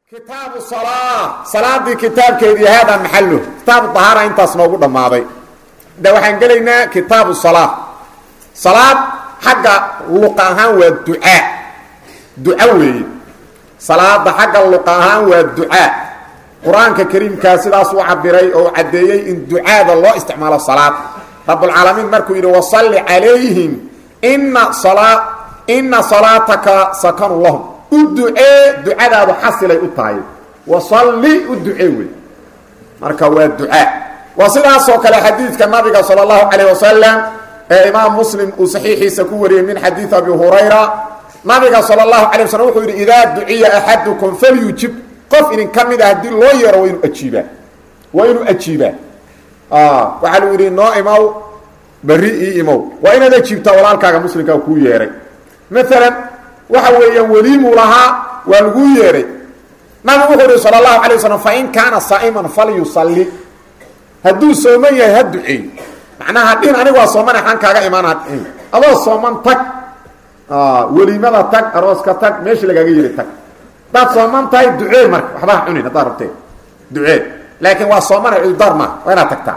kitaabu salaa salaadii kitaabkeedii haadaa maxalu kitaabu dahaara intaas noogu dhammaaday de waxaan gelaynaa kitaabu salaa salaad xagga luqa ahaan waa ducaa duca weeye salaada xagga luqa ahaan waa ducaa qur-aanka kariimkaa sidaas u cabiray oo caddeeyey in ducaada loo isticmaalo salaad rabbulcaalamiin markuu yidhi wasalli calayhim ina salaa ina salaataka sakanu lahum u ducee ducadaadu xasilay u tahay wasalli u ducee wey marka waa ducaa waa sidaasoo kale xadiidka nabiga sala allahu calayh wasalam ee imaam muslim uu saxiixiisa ku wariyey min xadiid abi hurayra nabiga sala allahu calay waslm wuxuu yidhi idaa duciya axadukum falyujib qof idin ka mid a haddii loo yeero waa inuu ajiibaa waa inuu ajiibaa waxaa lu yidhi noo imaw berri ii imow waa inaad ajiibtaa walaalkaaga muslimkaa kuu yeeray maalan waxa weeyaan weliimuu lahaa waa laguu yeeray nabigu wuxuu yihi sala allahu alay waslm fain kaana saa'iman falyusalli hadduu sooman yahay ha duceey macnaha dhin anigu waa sooman xaan kaaga imaana adoo sooman tag weliimada tag arooska tag meesha lagaaga yiri tag haddaad sooman tahay ducee marka waxba ha cunin haddaad rabtee ducee laakiin waa soomana cudurdaar maaha waa inaad tagtaa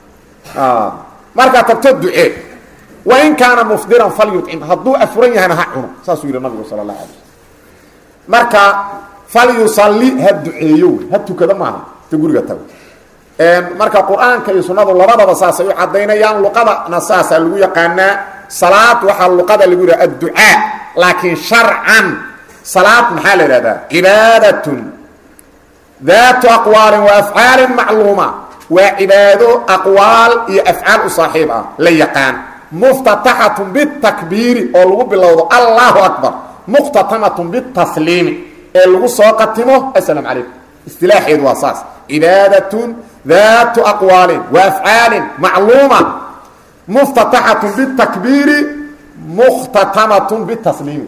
markaad tagto ducee wain kaana mufdiran falyucim hadduu afuran yahayna ha cuno saasuu yidhi nabigu sala allah alay slm marka falyusalli ha duceeyo wey ha tukado maaha ta guriga tago marka qur-aanka iyo sunnadu labadaba saasay u cadaynayaan luqadana saasaa lagu yaqaanaa salaad waxaa luqada lagu yidhaha adducaa laakiin sharcan salaad maxaa la idhahdaa cibaadatun daatu aqwaalin wa afcaalin macluuma waa cibaado aqwaal iyo afcaal u saaxiib ah la yaqaan muftataxatun bitakbiiri oo lagu bilowdo allahu akbar muqhtatamatun bitasliimi ee lagu soo qatimo asalaam calaykum istilaaxeedu waa saas cibaadatun daatu aqwaalin wa afcaalin macluuma muftataxatun bitakbiiri mukhtatamatun bitasliimi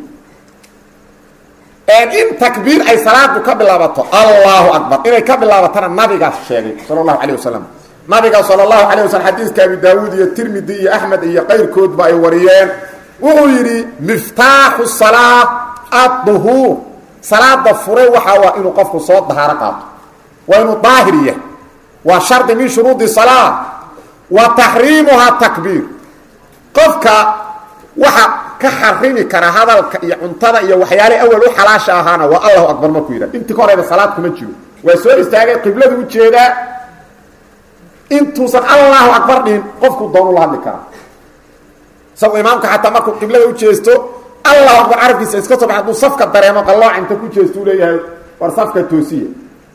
in takbiir ay salaadu ka bilaabato allahu akbar inay ka bilaabatana nabigaas sheegay sala allahu calayh wasalam nabiga sala allahu calay waslm xadiiska abi daawuud iyo tirmidi iyo axmed iyo qayrkoodba ay wariyeen wuxuu yidhi miftaaxu salaa adduhuur salaada fure waxaa waa inuu qofku soo dahaaro qaato waa inuu daahir yahay waa shardi min shuruudi salaa wa taxriimuhaa takbiir qofka waxa ka xarimi kara hadalka iyo cuntada iyo waxyaale awal u xalaasha ahaana waa allahu akbar markuu yidhah intii ka horeyba salaad kuma jiro waa soo istaagay qibladu ujeedaa intuusan allahu akbar dhihin qofku doonu la hadli karaa isagoo imaamka xataa markuu qiblada ujeesto allahu akbar carabkiisa iska soo bax hadduu safka dareemo qallooc inta ku jeesto u leeyahay war safka toosiya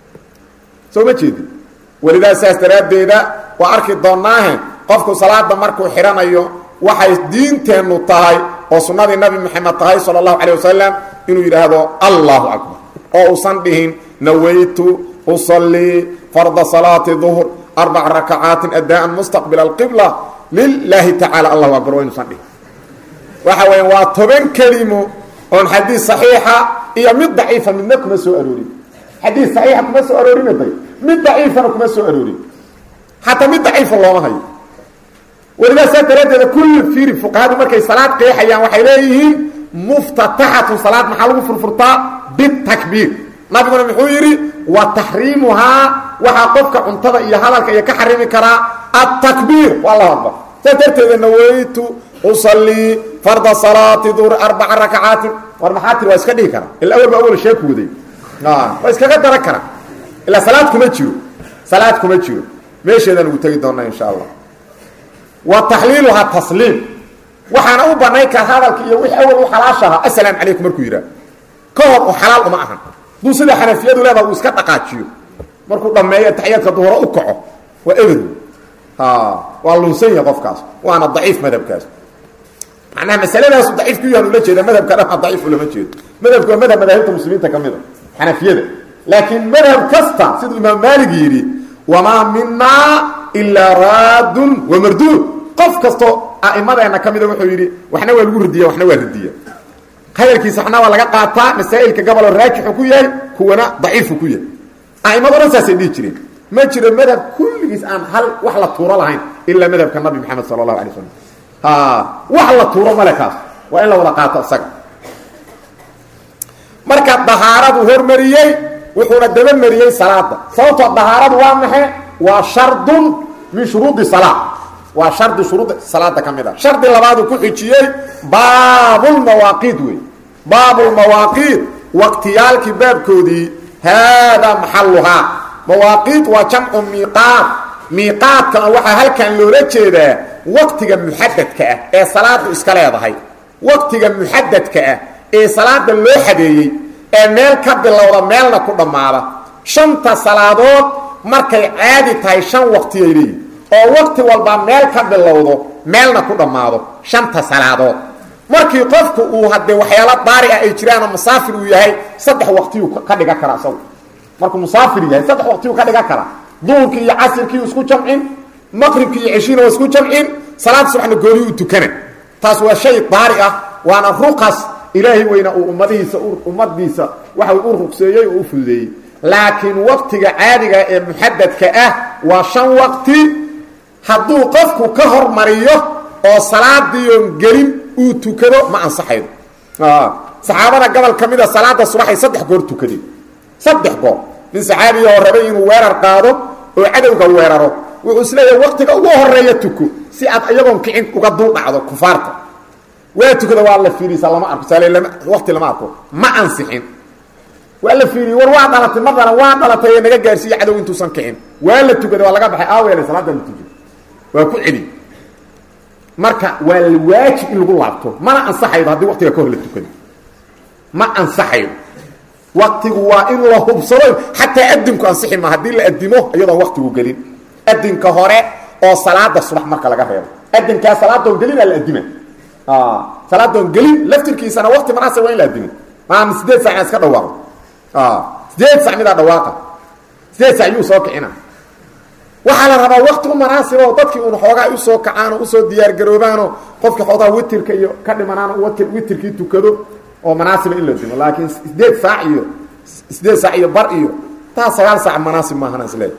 soo ma jeedin welidaa saas daraaddeeda waa arki doonaahe qofku salaada markuu xidhanayo waxay diinteennu tahay oo sunnadii nabi moxamed tahay sala allahu calay wasalam inuu yidhaahdo allahu akbar oo uusan dhihin nawaytu usallii farda salaati duhr arbac rakacaatin adaan mustaqbila alqibla lilaahi tacala allahu akbar waa inuusan dhihin waxa weya waa toban kelimo oon xadiis saxiixa iyo mid daciifa midna kuma soo aroorin xadiis saxiixa kuma soo aroorinaday mid daciifana kuma soo aroorin xataa mid daciifa looma hayo welidaa saa daraaddeeda kulli fiiri fuqahadu markay salaad qeexayaan waxay leeyihiin muftataxatun salaad maxaa lagu furfurtaa bitakbiir nabiguna muxuu yidhi wa taxriimuhaa waxaa qofka cuntada iyo hadalka iyo ka xarimi karaa atakbiir waa allahu akbar saas darteeda nawaytu usallii farda salaati duhr arbaca rakacaatin war maxaa tiri waa iska dhihi karaa ila awal ba awal sheeku waday waa iskaga daran karaa ilaa salaad kuma jiro salaad kuma jiro meesheedaan ugu tegi doonaa insha allah wa taxliiluhaa tasliim waxaana u banayn kara hadalka iyo wix awal u xalaashahaa asalaam calaykum markuu yidhaah ka hor oo xalaal uma ahan duu sida xanafiyadu leedaha uu iska dhaqaajiyo markuu dhammeeyo taxiyaadka duhuro u kaco waa eber waa lunsan yahay qofkaas waana daciif madhabkaas macnaha masaladaasu daciif ku yahan ula jeeda madhabka dhan daciif ulama jeedo madhabka waa madhab madaahibta muslimiinta ka mid a xanafiyada laakiin madhab kasta siduu imaam maalig yidhi wamaa minaa ilaa raadun wa marduud qof kastoo a'imadeena ka mida wuxuu yidhi waxna waa lagu ridiya waxna waa ridiya hadalkiisa waxna waa laga qaataa masaa'ilka goboloo raajixu ku yahay kuwana daciifu ku yahay a'imado dhan saasay dhihi jireen ma jiro madhab kulligiis aan hal wax la tuuro lahayn ilaa madhabka nabi maxamed sala allahu alay slam wax la tuuro male kaas waa in la wada qaato isaga marka dahaaradu hormariyey wuxuuna dabamariyey salaada sababtoo dahaaradu waa maxe waa shardun min shuruudi salaa waa shardi shuruudda salaada ka mid a shardi labaaduu ku xijiyey baabulmawaaqiid wey baabulmawaaqiid waqtiyaalkii baabkoodii haadaa maxaluhaa mawaaqiid waa jamcu miiqaat miiqaadkana waxaa halkan loola jeedaa waqtiga muxadadka ah ee salaadu iska leedahay waqtiga muxadadka ah ee salaada loo xadeeyey ee meel ka bilowda meelna ku dhammaada shanta salaadood markay caadi tahay shan waqtiyay leeyihin oo waqti walba meel ka bilowdo meelna ku dhammaado shanta salaadood markii qofku uu haddee waxyaalo daari ah ay jiraanoo musaafir uu yahay saddex waqtiyuu ka dhigan karaa isagu markuu musaafir yahay saddex waqtiyuu ka dhigan karaa duhurkii iyo casirkii isku jamcin maqribkii iyo ceshiina waa isku jamcin salaad subaxna gooni u tukana taas waa shay daari ah waana ruqas ilaahay weyna uu ummadihiisa ummadiisa waxa u ruqseeyey oo u fududeeyey laakiin waqtiga caadiga ee muxadadka ah waa shan waqti hadduu qofku ka hormariyo oo salaadiion gelin uu tukado ma ansaxaydo saxaabada gobol ka mida salaada subaxay saddex goor tukadeen saddex goor nin saxaabiya oo rabay inuu weerar qaado oo cadowga weeraro wuxuu isleeyahay waqtiga ugu horeeya tuko si aad iyagoon kicin uga dul dhacdo kufaarta waa tukada waa la fiirisa lama arko saale lama waqti lama arko ma ansixin waa la fiiriye war waa dhalatay mar dhalan waa dhalatay ee naga gaarsiiye cadow intuusan kicin waa la tukada waa laga baxay aaweele salaada la tujiy waa ku celi marka waa la waajib in lagu laabto mana ansaxaydo haddii waqtiga ka hor la tukado ma ansaxayo waqtigu waa in la hubsado xataa adinku ansixi ma haddii la adimo iyadoon waqtigu gelin adinka hore oo salaada subax marka laga reebo adinkaa salaadoon gelina la adima salaadoon gelin laftirkiisana waqti manaasib waa in la adimo maama sideed sac ina iska dhawaaqo sideed sac midaa dhawaaqa sideed sac yuu soo kicina waxaa la rabaa wakti u manaasiba oo dadkii un xoogaa ay usoo kacaan oo usoo diyaargaroobaanoo qofkii xoogaa witirka iyo ka dhimanaan wt witirkii tukado oo manaasiba in la dimo laakiin sideed saac iyo sideed saac iyo bar iyo taa sagaal saac manaasib maahan isle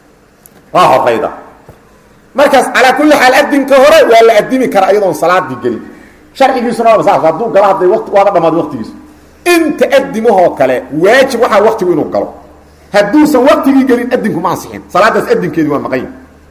waa horayda markaas calaa kulli xaal adinka hore waa la adimi karaa iyadoon salaadii gelin sharcigiisuna waaba saas hadduu galo hadday wati waaba dhamaad waqtigiisu inta adimahoo kale waajib waxaa waqtigu inuu galo hadduusan waqtigii gelin adinku ma ansixin salaadaas adinkeedi waa maqan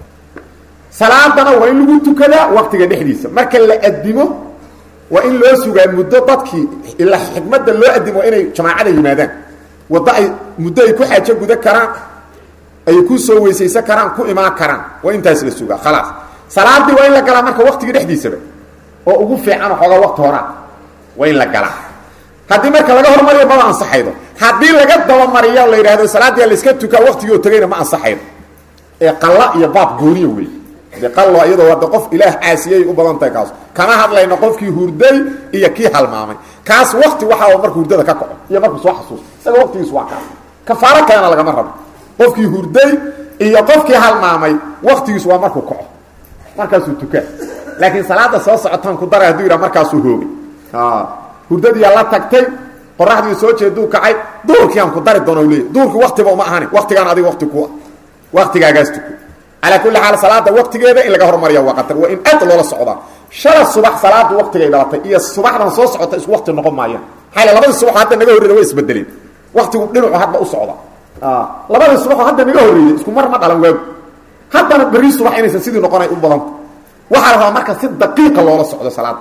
salaadana waa in lagu tukadaa waqtiga dhexdiisa marka la adimo waa in loo sugaa muddo dadkii ilaa xikmadda loo adimo waa inay jamaacada yimaadaan waddo ay muddo ay ku xaajo guda karaan ay ku soo weysaysan karaan ku imaan karaan waa intaas la sugaa khalaas salaadii waa in la galaa marka waqtiga dhexdiisaba oo ugu fiicanoo xoogaa waqti horaa waa in la galaa haddii marka laga hormariyo maba ansaxaydo haddii laga dabamariyo la yidhahdo salaadia layska tukaa waqtigii oo tegayna ma ansaxaydo ee qalla iyo baab gooniya wey de qallo iyadoo hadda qof ilaah caasiyay u badan tahay kaas kama hadlayno qofkii hurday iyo kii halmaamay kaas waqti waxaa markuu hurdada ka kaco iyo markuu soo xasuusto isaga waqtigiisu waa kaas kafaaro kalena lagama rabo qofkii hurday iyo qofkii halmaamay waqtigiisu waa markuu kaco markaasuu tukaa laakiin salaada soo socotaan ku dara haduu yidhaha markaasuu hoogay hurdadiiyaa la tagtay qoraxdii soo jeeduu kacay duurkiiaan ku dari doona leey duurki waqtiba uma ahani waqtigaan adiga waqti ku waqtigaagaas tuko calaa kulli xaal salaada waqtigeeda in laga hormariya waa qatar waa in aad loola socdaa shala subax salaada waqtigay dhalatay iyo subaxdan soo socota isku waqti noqon maayaan maxaa labadii subaxoo hadda naga horreeda way isbedeleen waqtigu dhinacu hadba u socda labadii subaxoo hadda naga horreeyey isku mar ma dhalan waagu haddana berri subax inaysan sidii noqonay u badanta waxaa la rabaa marka si daqiiqa loola socdo salaada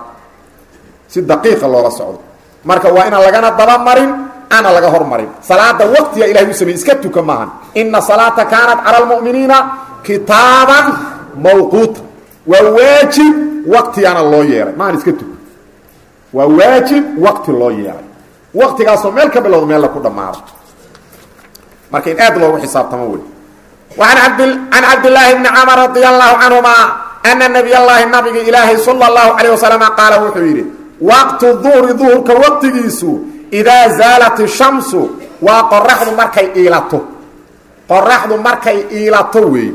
si daqiiqa loola socdo marka waa inaan lagana dabamarin ana laga hormarin salaada waqtiga ilahay u sameyey iska tuka maahan ina salaata kaanat cala almu'miniina kitaaban mawquuta waa waajib waqtigaana loo yeelay maahan iska tuka waa waajib waqti loo yeelay waqtigaasoo meel ka bilowda meel la ku dhammaado marka in aad loogu xisaabtamo wey an abd can cabdillaahi bni camar radia allahu canhuma ana nabiy llaahi nabiga ilaahay sala allahu calayh wasalama qaala wuxuu yidhi waqtu duhri duhurka waqtigiisu idaa zaalat ishamsu waa qoraxdu markay iilato qoraxdu markay iilato wey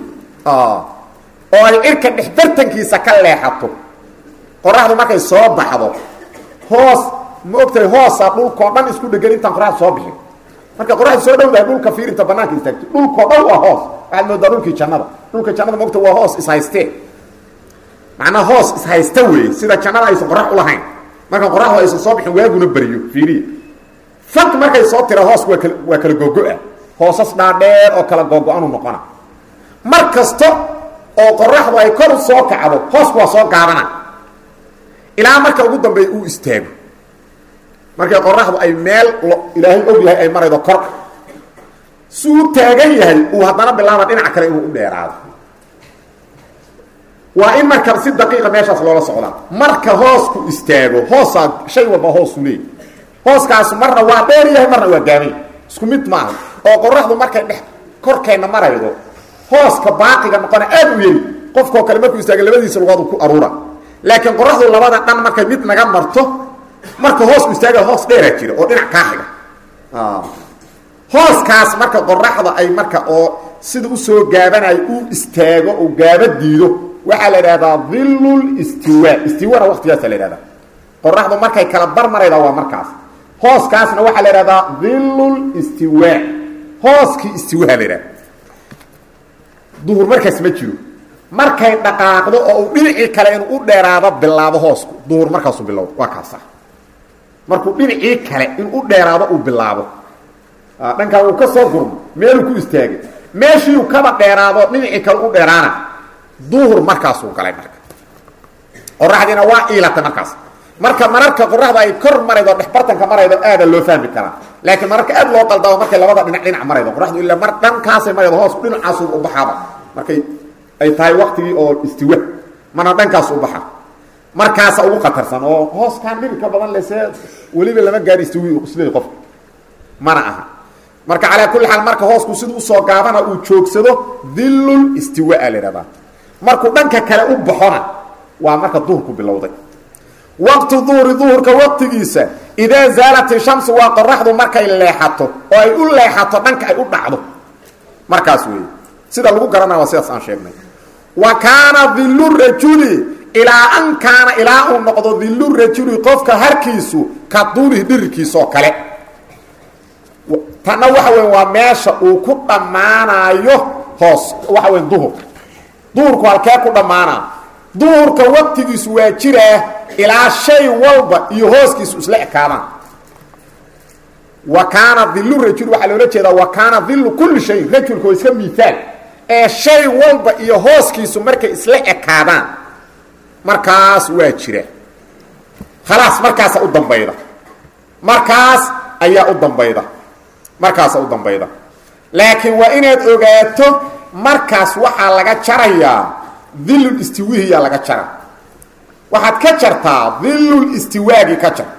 oo ay cirka dhexbartankiisa ka leexato qoraxdu markay soo baxdo hoos ma ogtahay hoosa dhulkao dhan isku dhegan intaan qoraxdu soo bixin marka qoraxdu soo dhowdahay dhulka fiirinta banaanka istaagto dhulkao dhan waa hoos waxaad moodaa dhulkii jannada dhulka jannada maogta waa hoos ishaystee macnaa hoos ishaysta weeye sida jannada aysan qorax ulahayn marka qoraxdu aysan soo bixin waaguna beriyo fiiriya fag markay soo tira hoos waa kal waa kala gogo-a hoosas dhaadheer oo kala googo-anu noqona mar kasta oo qoraxdu ay kor u soo kacdo hoosku waa soo gaabana ilaa marka ugu dambeeya uu istaago markay qoraxdu ay meel ilaahay og yahay ay maraydo kor si uu taagan yahay uu haddana bilaaba dhinac kale inuu u dheeraado waa in marka si daqiiqa meeshaas loola socdaa marka hoosku istaago hoosaa shay walba hoosu leey hooskaasu marna waa dheer yahay marna waa gaabay isku mid maaha oo qoraxdu markay dhex korkeenna maraydo hooska baaqiga noqona aad u yeli qofkoo kale markuu istaaga labadiisa lugood ku aruura laakiin qoraxdu labada dhan markay mid naga marto marka hoosku istaaga hoos dheeraa jira oo dhinac kaa xiga hooskaas marka qoraxda ay marka oo sida usoo gaabanayo uu istaago oo gaaba diido waxaa la idhahdaa dhillul istiwa istiwana waqtigaasa la idhahdaa qoraxdu markay kala bar marayda waa markaas hooskaasna waxaa la idhahdaa dhillul istiwa hooskii istiwaha la idhahda duhur markaas ma jiro markay dhaqaaqdo oo uu dhinacii kale inuu u dheeraado bilaabo hoosku duhur markaasuu bilowdo waa kaasa markuu dhinacii kale in u dheeraado uu bilaabo dhankaa wuu ka soo gurmo meeluu ku istaagay meeshiiu kaba dheeraado dhinacii kale u dheeraana duhur markaasuu galay marka qoraxdiina waa iilatay markaas marka mararka qoraxda ay kor maraydo dhexbartanka maraydo aada loo fahmi karaa laakiin mararka aad loo qaldamo markay labada dhinac dhinac maraydo qoraxdu ilaa mar dhankaasay maraydo hoosku dhinacaasu u baxaaba markay ay tahay waktigii oo istiwa mana dhankaas u baxa markaasa ugu khatarsan oo hooskaan dhibika badan le see weliba lama gaari istiwi isleey qofka mana aha marka calaa kulli xaal marka hoosku sida usoo gaabana uu joogsado dhillul istiwaa la idhahdaa markuu dhanka kale u baxona waa marka duhurku bilowday waqtu duhuri duhurka waqtigiisa idaa zaalat ishamsu waa qoraxdu markay leexato oo ay u leexato dhanka ay u dhacdo markaas weeye sida lagu garanaya waa sidaas aan sheegnay wa kaana dillu rajuli ilaa an kaana ilaa uu noqdo dillu rajuli qofka harkiisu ka duulihi dhirirkiisaoo kale tanna waxa weya waa meesha uu ku dhammaanaayo hoos waxa weya duhur duhurku halkee ku dhammaanaa duhurka waqtigiisu waa jiraa ilaa shay walba iyo hooskiisu isla ekaadaan wa kaana dillu rajul waxaa loola jeedaa wa kaana dillu kulli shayin rajulka waa iska miaal ee shay walba iyo hooskiisu markay isla ekaadaan markaas waa jira khalaas markaasa u dambayda markaas ayaa u dambayda markaasa u dambayda laakiin waa inaad ogaato markaas waxaa laga jarayaa dillul istiwihiyaa laga jara waxaad ka jartaa dillul istiwaagi ka jar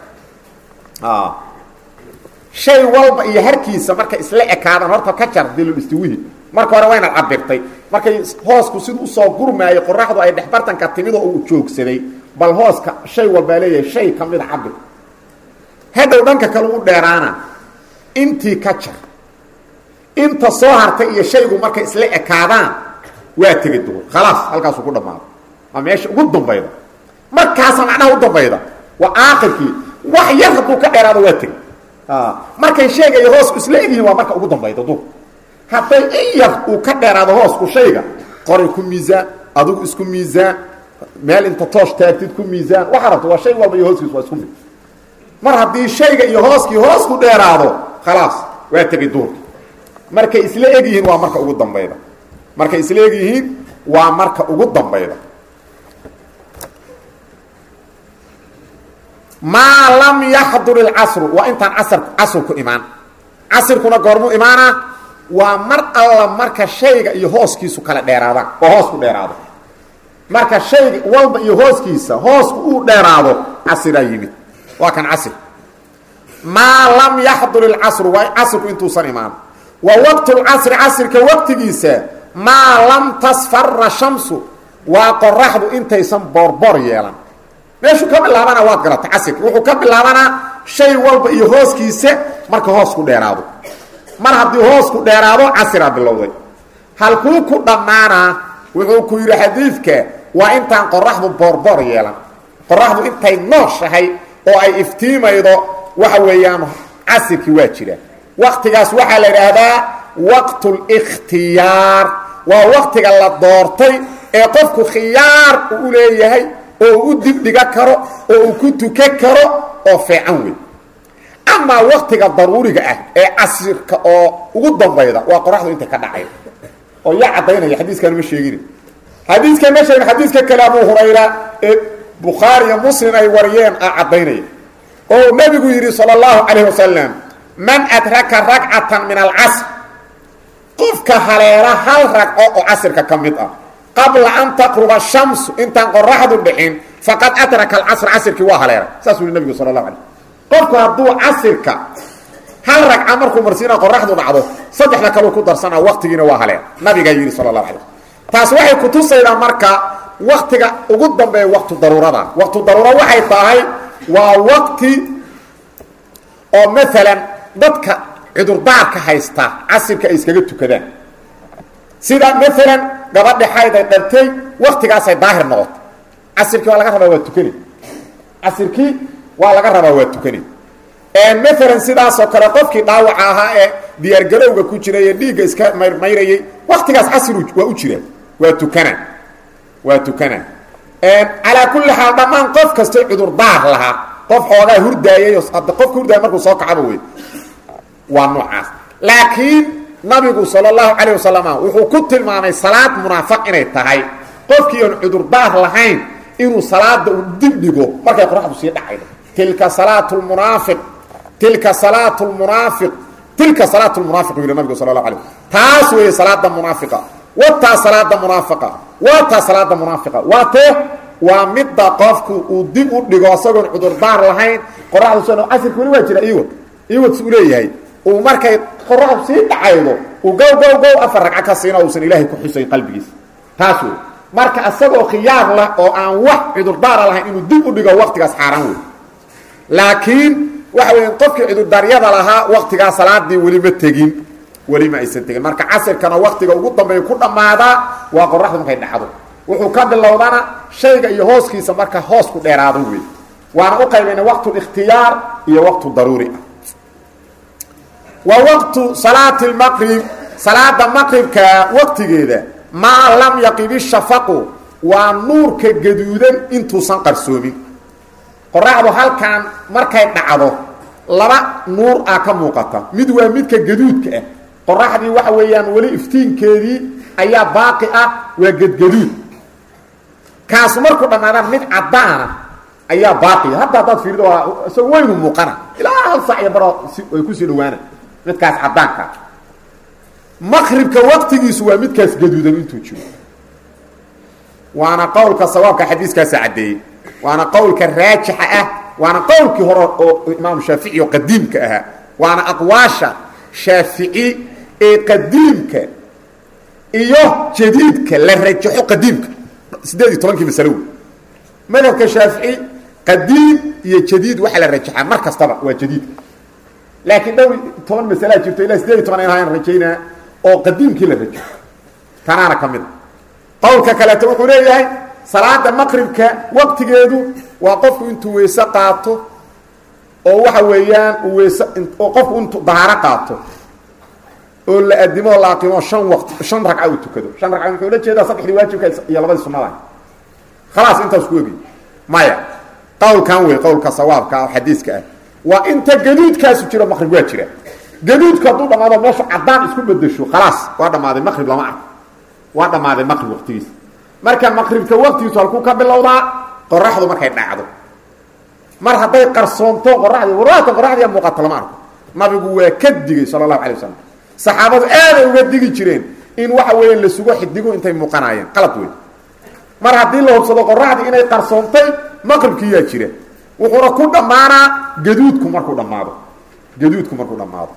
shay walba iyo harkiisa markay isla ekaadaan horta ka jar dillul istiwihi marka hore waa inaad cabirtay markay hoosku siduu usoo gurmaayay qoraxdu ay dhexbartanka timid oo uu joogsaday bal hooska shay walbaa leeyahay shay ka mida cabir hadhow dhanka kale u dheeraana intii ka jar inta soo hartay iyo shaygu markay isla ekaadaan waa tegi duhur khalaas halkaasuu ku dhammaado waa meesha ugu dambayda markaasa macnaha u dambayda waa aakhirkii wax yar hadduu ka dheeraado waa tegi markay shayga iyo hoosku isla egyihiin waa marka ugu dambayda duhur hadday in yar uu ka dheeraado hoosku shayga qoray ku miisaan adigu isku miisaan meel inta toosh taagtid ku miisaan waxaa rabta waa shay walba iyo hooskiis waa isku mid mar haddii shayga iyo hooskii hoosku dheeraado khalaas waa tegay duhurki markay isla eg yihiin waa marka ugu dambayda markay isla eg yihiin waa marka ugu dambayda maa lam yaxdur ilcasru waa intaan casar casrku imaan casirkuna goormuu imaanaa waa mar alla marka shayga iyo hooskiisu kala dheeraadaan oo hoosku dheeraado marka shayga walba iyo hooskiisa hoosku uu dheeraado casiraa yimid waa kan casir maa lam yaxdur ilcasru waa casirku intuusan imaan wa waqtu lcasri casirka waqtigiisa maa lam tasfara shamsu waa qoraxdu intaysan boorboor yeelan meeshuu ka bilaabana waad garata casirka wuxuu ka bilaabanaa shay walba iyo hooskiisa marka hoosku dheeraado mar haddii hoosku dheeraado casiraa bilowday halkuu ku dhammaanaa wuxuu ku yidhi xadiidka waa intaan qoraxdu boorboor yeelan qoraxdu intay nooshahay oo ay iftiimaydo waxa weeyaan casirkii waa jira waktigaas waxaa la idhaahdaa waqtulikhtiyaar waa waktiga la doortay ee qofku khiyaar uu u leeyahay oo uu u dibdhiga karo oo uu ku tukan karo oo fiican wey amaa waktiga daruuriga ah ee casirka oo ugu dambayda waa qoraxdu intay ka dhacay oo yaa caddaynaya xadiiskan ma sheegin xadiiskan ma sheegin xadiiska kale abu hurayra ee bukhaari iyo muslim ay wariyeen a caddaynaya oo nebigu yidhi sala allahu calayh wasalam man adraka ragcatan min alcasr qofka haleela hal ragco oo casirka ka mid ah qabla an taqruba shamsu intaan qoraxdu dhicin faqad adraka alcasr casirkii waa haleelay saasuu yihi nabigu sala allahu alay qofku hadduu casirka hal ragca markuu marsiina qoraxdu dhacdo saddexda kaleu ku darsanaa waktigiina waa haleen nabigaa yidhi sala allahu alay taas waxay kutusaydaa marka waktiga ugu dambeeya waktu daruurada waktu daruura waxay tahay waa wakti oo maalan dadka cudurdaarka haysta casirka ay iskaga tukadaan sida maalan gabadhi xayd ay dhartay waktigaasay daahir noqoto casirkii waa laga rabaa waa tukani casirkii waa laga rabaa waa tukani maalan sidaasoo kale qofkii dhaawaca ahaa ee diyaargarowga ku jiray ee dhiigga iska mayrmayrayay waktigaas casir waa u jira waa tukana waa tukana calaa kulli xaal dhammaan qof kastay cudurdaar lahaa qof xoogaa hurdaayay qofka hurdaaya markuu soo kacaba wey waa noocaas laakiin nabigu sal اlahu calayه wasalam wuxuu ku tilmaamay salaad munaafiq inay tahay qofkii aan cudurdaar lahayn inuu salaada u dib dhigo markay qoraxdu sii dhacaydo tilka salaat munaafiq tilka salaat munaafiq tilka salaat munaafiq u yidhi nabigu sal اlahu alay taas weeye salaada munaafiqa wataa salaada munaafiqa waataa salaada munaafiqa waa tee waa midda qofku uu dib u dhigo isagoon cudurdaar lahayn qoraxdu soo casirka weli waa jira iwad iwad u leeyahay uu markay qoraxdu sii dhacaydo uu gow gow gow afar ragco ka siina uusan ilaahay ku xusayn qalbigiisa taas wey marka isagoo khiyaar lah oo aan wax cudurdaara lahayn inuu dib u dhigo waktigaas xaaraan wey laakiin waxa weya qofkii cudurdaaryada lahaa waktigaa salaadii weli ma tegin weli ma aysan tegin marka casirkana waktiga ugu dambeeya ku dhammaadaa waa qoraxdu markay dhacdo wuxuu ka bilowdana shayga iyo hooskiisa marka hoos ku dheeraado wey waana u qaybayna waqtu ikhtiyaar iyo waqtu daruuri ah wa waqtu salaati lmaqrib salaada maqribka waqtigeeda maa lam yaqib ishafaqu waa nuurka gaduudan intuusan qarsoomin qoraxdu halkan markay dhacdo laba nuur ah ka muuqata mid waa midka gaduudka ah qoraxdii waxa weeyaan weli iftiinkeedii ayaa baaqi ah waa gedgaduud kaasu markuu dhammaadaan mid caddaana ayaa baaqia hadda haddaad fiirido waa isagoo weynu muuqana ilaa hal sac iyo baro ay kusii dhawaana midkaas caddaanka maqribka waqtigiisu waa midkaas gaduudan intuu jiro waana qowlka sawaabka xadiiskaasa caddeeyey waana qowlka raajixa ah waana qowlkii hore oo imaamu shaafici oo qadiimka ahaa waana aqwaasha shaafici ee qadiimka iyo jadiidka la rajaxo qadiimka sideed iyo tobankii masalo wey madhabka shaafici qadiim iyo jadiid waxaa la rajaxaa mar kastaba waa jadiidka laakiin dhowr toban masalaa jirto ilaa sideed iyo toban inaan rajaynaa oo qadiimkii la rajaxo tanaana ka mid a qowlka kaleeto wuxuu leeyahay salaada maqribka waqtigeedu waa qofku intuu weyse qaato oo waxa weeyaan uu weyse oo qofku intuu dahaaro qaato oo la adimo o la aqimo shan waqti shan ragca uu tukado shan ragca muxuu la jeedaa saddexdii waajibka iyo labadii sunnada khalaas intaas ku ogi maya qowlkan wey qowlka sawaabka ah xadiiska ah waa inta gaduudkaasu jiro maqrib waa jira gaduudku hadduu dhamaado meeshu caddaan isku bedesho khalaas waa dhammaaday maqrib lama arko waa dhammaaday maqrib waqtigiisa marka maqribka waqtigiisu halkuu ka bilowdaa qoraxdu markay dhacdo mar hadday qarsoonto qoraxdii warwaatan qoraxdiia muuqato lama arko nabigu waa ka digay sala allahu alay wasalam saxaabadu aaday uga digi jireen in waxa weeye la sugo xidigu intay muuqanaayeen qalad wey mar haddii la hubsado qoraxdii inay qarsoontay maqribkiiyaa jira wuxuuna ku dhammaanaa gaduudku markuu dhammaado gaduudku markuu dhammaado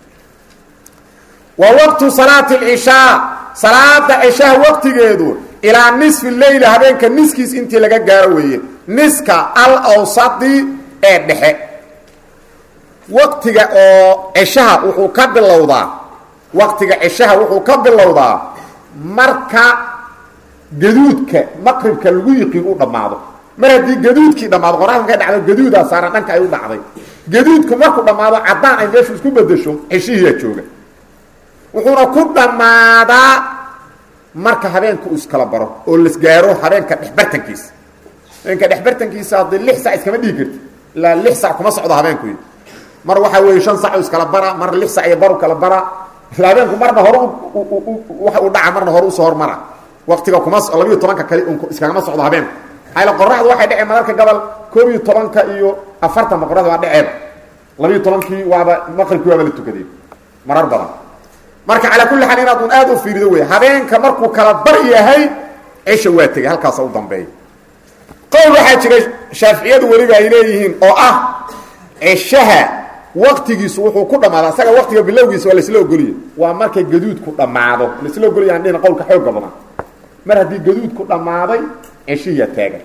wa waqtu salaati alcishaa salaada cishaha waqtigeedu ilaa nisfi leyla habeenka niskiis intii laga gaaro weeye niska al awsadi ee dhexe waqtiga oo cishaha wuxuu ka bilowdaa waqtiga cishaha wuxuu ka bilowdaa marka gaduudka maqribka lagu yiqiin u dhammaado mar haddii gaduudkii dhammaado qoraxda markay dhacdo gaduudaa saaran dhanka ay u dhacday gaduudku markuu dhammaado caddaan ay meeshu isku bedesho cishihiyaa jooga wuxuuna ku dhammaadaa marka habeenka uu iskala baro oo las gaaro habeenka dhexbartankiisa habeenka dhexbartankiisa haddii lix sac iskama dhigi karti ilaa lix sac kuma socdo habeenku mar waxaa weeye shan sac iskala bara mar lix sac iyo baru kala bara isla habeenku marna hore waxa uu dhaca marna hore usoo hormara waktiga kuma labiiyo tobanka kali un iskagama socdo habeenku ayla qoraxdu waxay dhaceen mararka gobol koob iyo tobanka iyo afartanba qoraxda waa dhaceeba labiiyo tobankii waaba maqribkii waaba la tukadeen marar badan marka calaa kulli xaal inaad un aad u fiirido wey habeenka markuu kala bar yahay cisha waa tegey halkaasa u dambeeya qowl waxaa jira shaaficiyadu weliba ay leeyihiin oo ah cishaha waktigiisu wuxuu ku dhammaadaa isaga waktiga bilowgiisa waa laisla ogoliya waa markay gaduudku dhammaado laisla ogoliya aan dhihna qowlka xooga badan mar haddii gaduudku dhammaaday ceshiya taagan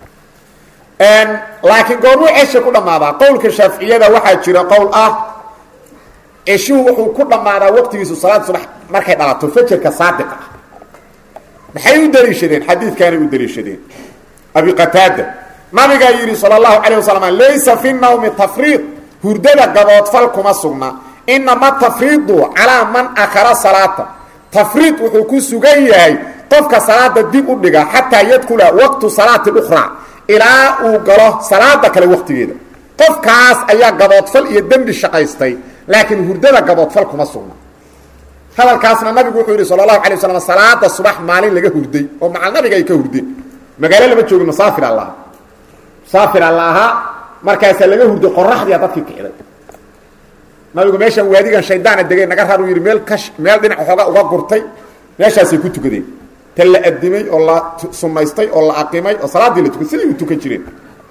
laakiin goormuu cesha ku dhammaadaa qowlka shaaficiyada waxaa jira qowl ah ceshuhu wuxuu ku dhammaadaa waqtigiisu salaad subax markay dhalato fajarka saadiqa ah maxay u daliishadeen xadiidkaanay u daliishadeen abi qataada nabigaa yidhi sala allahu calayh wasalam laysa fi nawmi tafriid hurdada gaboodfal kuma sugna inama tafriidu calaa man akhara salaata tafriid wuxuu ku sugan yahay qofka salaada dib u dhiga xataa yadkula waqtu salaati ukhraa ilaa uu galo salaada kale waqtigeeda qofkaas ayaa gaboodfal iyo dembi shaqaystay laakiin hurdada gaboodfal kuma sugna hadalkaasna nabigu wuxuu yidhi sala allahu alay waslam salaada subax maalin laga hurday oo macal nabiga ay ka hurdeen magaalo lama joogin masaafir alla ahaa masaafir alla ahaa markaasaa laga hurday qoraxdiia dadkii kicday nabigu meeshaan waadigan shaydaana degay naga rar uu yidhi meel ka meel dhinac xooga uga gurtay meeshaasay ku tukadeen ta la adimay oo la sunaystay oo la aqimay oo salaaddii la tukay siday u tukan jireen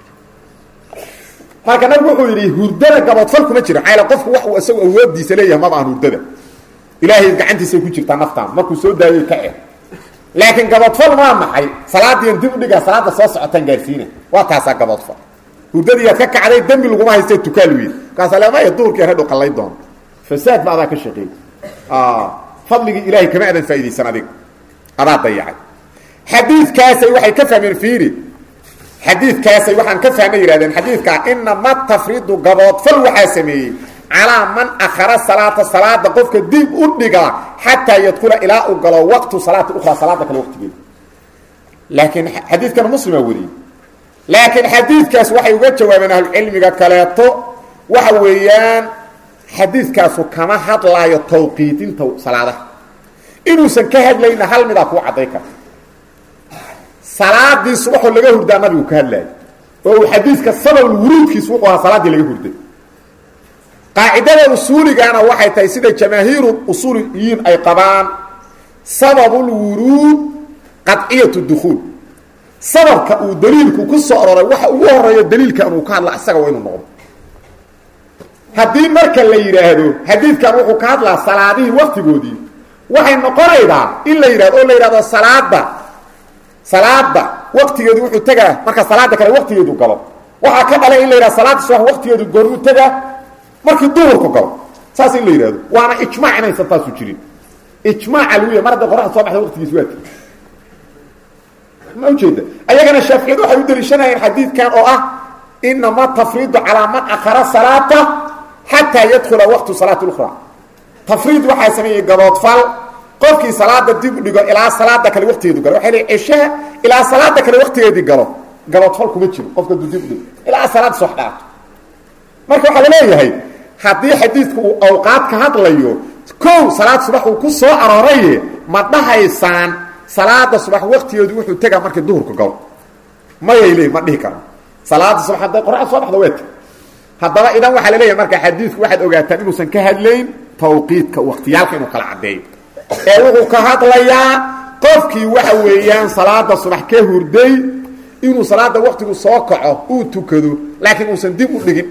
marka nabigu wuxuu yidhi hurdada gaboodfal kuma jiro maxaa qofku wax uu isagu awoodiisa leeyahay maba aan hurdada ilaahay gacantiisay ku jirtaa naftaan markuu soo daayay ka eh laakiin gaboodfal maa maxay salaadiian dib u dhigaa salaada soo socotaan gaarsiina waa taasaa gaboodfal hurdadiiaad ka kacday dembi laguma haystee tukaal weyd markaasa lemaya duhurkii hadhow qallay doono fasaad ba adaa ka shaqeey fadligii ilaahay kama adan faa'idaysan adiga adaa dayacay xadiidkaasay waxay ka fahmeen fiiri xadiidkaasay waxaan ka fahmay yihahdeen xadiidkaa inama tafridu gaboodfal waxaa sameeyey calaa man akhara salaata salaada qofka dib u dhiga xataa yadkula ilaa uu galo waqtu salaati ukhraa salaada kale waqtigeeda laakiin xadiidkan muslima wariyey laakiin xadiidkaas waxay uga jawaabeen ahlucilmiga kaleeto waxa weeyaan xadiidkaasu kama hadlaayo tawqiidinta salaadaha inuusan ka hadlayna hal midaa kuu cadday karta salaadii subaxoo laga hurdaa nabigu ka hadlaayo oo uu xadiidka sababul wuruudkiisu wuxuu ahaa salaaddii laga hurday qaacidada usuuligana waxay tahay sida jamaahiiru usuuliyiin ay qabaan sababulwuruud qadciyat dukuul sababka uu daliilku ku soo aroray waxa ugu horeeyo daliilkan uu ka hadla isaga waa inuu noqdo haddii marka la yidhaahdo xadiidkan wuxuu ka hadlaa salaadihii waktigoodii waxay noqonaydaa in la yidhahdo oo la yidhahdo salaada salaada waktigeedu wuxuu tegaa marka salaada kale waktigeedu galo waxaa ka dhalay in la yidhahdo salaada subax waktigeedu goormuu tegaa markii duhurku galo saas in la yidhahdo waana ijmaac inaysan taasu jirin ijmaaca lagu yahay mar hadday qoraxda soo baxda waqtigiis waa tegi ma ujeeda ayagana shaaficiyadu waxay u daliishanayeen xadiidkan oo ah inama tafriidu calaa man akhara salaata xataa yadkula waqtu salaati ukhraa tafriid waxaa sameeyey gaboodfal qofkii salaada dib u dhigo ilaa salaada kale waqtigeedu galo waxay leey ceshaha ilaa salaada kale waqtigeedii galo gaboodfal kuma jiro qofka du dib u dhigo ilaa salaada soo dhaato marka waxaa la leeyahay haddii xadiidku uu awqaad ka hadlayo kow salaad subax uu ku soo arooraye ma dhahaysaan salaada subax waktigeedu wuxuu tegaa markii duhurka galo mayay leey ma dhihi karo salaada subax hadday qoraxda soo baxda waa teg haddaba idan waxaa la leeyahay marka xadiidku waxaad ogaataan inuusan ka hadlayn tawqiidka waktiyaalka inuu kala caddeeyo ee wuxuu ka hadlayaa qofkii waxa weeyaan salaada subax ka hurday inuu salaada waktigu soo kaco uu tukado laakiin uusan dib u dhigin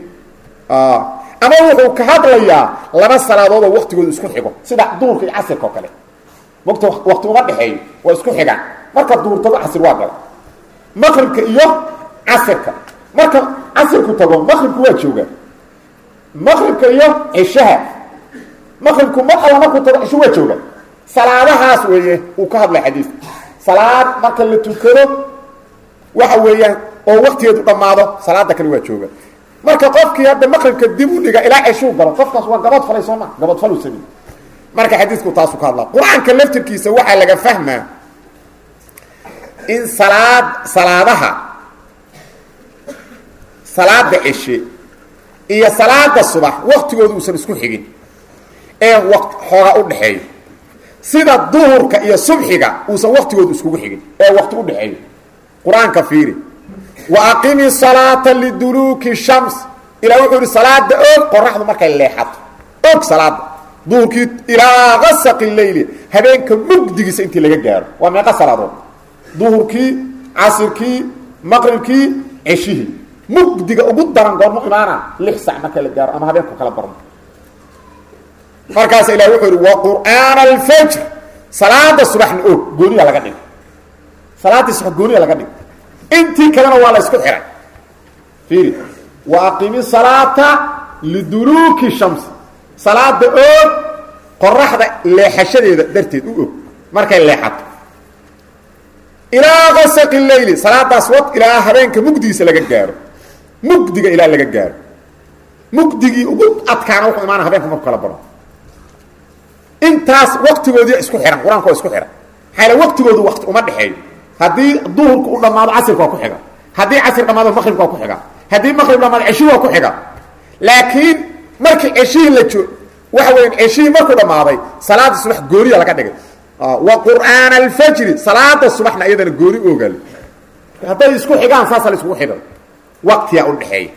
ama wuxuu ka hadlayaa laba salaadood oo waktigooda isku xigo sida duhurka iyo casirka oo kale waqti wakti uma dhexeeyo waa isku xigaan marka duhur tago casir waa gala maqribka iyo casirka marka casirku tago maqribku waa joogaa maqribka iyo cishaha maqribku mar alla markuu tago cisho waa jooga salaadahaas weeye uu ka hadlay xadiidka salaad marka la tukado waxa weeyaan oo waktigeedu dhammaado salaada kale waa jooga marka qofkii hadda maqribka dib u dhiga ilaa ceshuu galo qofkaas waa gabood falay soo ma gabood falu sami marka xadiidku taasu ka hadlaa qur-aanka laftirkiisa waxaa laga fahmaa in salaad salaadaha salaada ceshe iyo salaada subax waktigooda uusan isku xigin ee xoogaa u dhexeeyo sida duhurka iyo subxiga uusan waktigooda iskugu xigin ee wakti u dhexeeyo qur-aanka fiiri wa aqimi salaata liduluuki shams ilaa wuxuu yihi salaada og qoraxdu markay leexato og salaada duhurkii ilaa gasaqi leyli habeenka mugdigiisa intii laga gaaro waa meeqa salaadood duhurkii casirkii maqribkii ceshihii mugdiga ugu daran goormu imaana lix sac marka la gaaro ama habeenku kala barno markaas ilah wuxuu yihi wa qur'aana alfajr salaada subaxna og gooniya laga dhig salaadii subax gooniya laga dhig intii kalena waa la isku xiray fiiri wa aqimi salaata liduluuki shamsi salaada og qoraxda leexashadeeda darteed u og markay leexato ilaa gasaqi leyli salaadaas wad ilaa habeenka mugdigiisa laga gaaro mugdiga ilaa laga gaaro mugdigii ugu adkaana wuxuu imaana habeenka marku kala baro intaas waktigoodii isku xihan qur-aanka waa isku xihan maxaa waktigoodu wakti uma dhexeeyo haddii duhurka u dhammaado casirka waa ku xiga haddii casir dhamaado maqribka waa ku xiga haddii maqrib dhamaado ceshi waa ku xiga laakiin markii ceshihii la joo waxa weya ceshihii markuu dhammaaday salaada subax gooniya laga dhigay wa qur'aana alfajri salaada subaxna iyadana gooni ogaal hadday isku xigaan saasa la iskugu xidhan waktiyaa u dhexeeya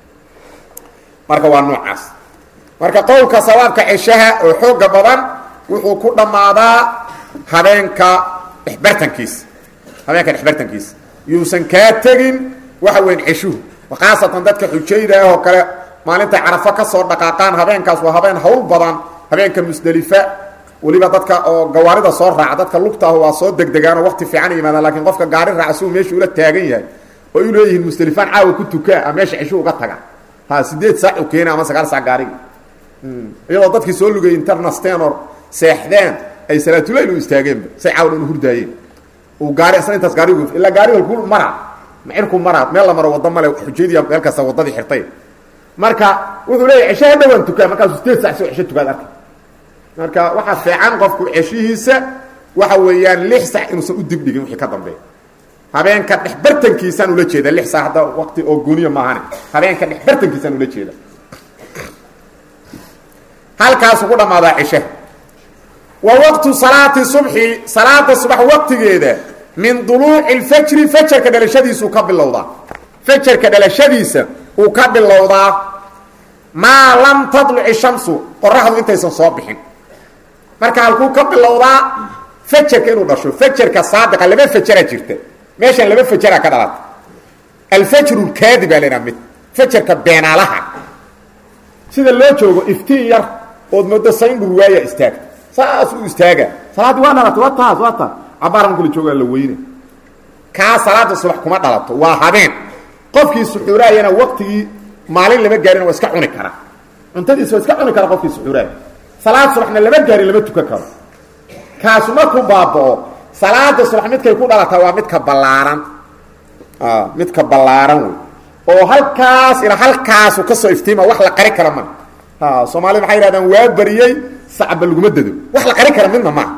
marka waa noocaas marka qowlka sawaabka ceshaha oo xooga badan wuxuu ku dhammaadaa habeenka dhexbartankiisa habeenka dhexbartankiisa yuusan kaa tegin waxa weyn ceshuhu khaasatan dadka xujayda ah oo kale maalintay carafo ka soo dhaqaaqaan habeenkaas waa habeen hawl badan habeenka musdelifa weliba dadka oo gawaarida soo raaca dadka lugtaahu waa soo degdegaanoo waqti fiican yimaadaan lakiin qofka gaari raaca siuu meesha ula taagan yahay oo u leeyihiin musdelifaan caawa ku tukaa a meesha ceshu uga taga ha sideed saac u keena ama sagaal saac gaarigi iyadoo dadkii soo lugay internastenor seexdeen ay salaatulayl u istaageenba say caawa dhan hurdaayeen uu gaari isna intaas gaarigu ilaa gaariga ku mara macirku mara meel la maro waddo male xujaydiya meel kasta waddadii xirtay marka wuxuu leeyahy cesho ha dhawaan tukaa markaasuu sideed sac soo cesho tukaad arkay marka waxaa fiican qofku ceshihiisa waxa weeyaan lix sac inuusan u dibdhigin wixii ka dambeeya habeenka dhexbartankiisaan ula jeeda lix sac hadda waqti oo gooniya maahane habeenka dhexbartankiisaan ula jeeda halkaasuu ku dhammaadaa ceshaha wa waqtu salaati subxi salaada subax waqtigeeda min duluuci اlfajri fajarka dhalashadiisuu ka bilowdaa fajarka dhalashadiisa uu ka bilowdaa maa lam tadluci shamsu qoraxdu intaysan soo bixin marka halkuu ka bilowdaa fajarka inuu dhasho fajarka saadiqa laba fajaraa jirta meeshan laba fajaraa ka dhalata alfajru lkaadi baa laydhaha mid fajarka beenaalaha sida loo joogo iftiin yar ood moodo sayndhur waaya istaagta saas u istaaga salaaddii waa dhalatay waa taas waa taas cabaaran kula joogaa la weyne kaa salaada subax kuma dhalato waa habeen qofkii suxuuraayana waqtigii maalin lama gaarin waa iska cuni karaa cuntadiisa waa iska cuni kara qofkii suxuuraaya salaad subaxna lama gaarin lama tukan karo kaasu markuu baaba'o salaada subax midkay ku dhalataa waa midka ballaaran midka ballaaran wey oo halkaas ilaa halkaasu kasoo iftiima wax la qari kara maa soomaalida waxay yidhahdaan waa bariyey sacba laguma dado wax la qari kara midna maa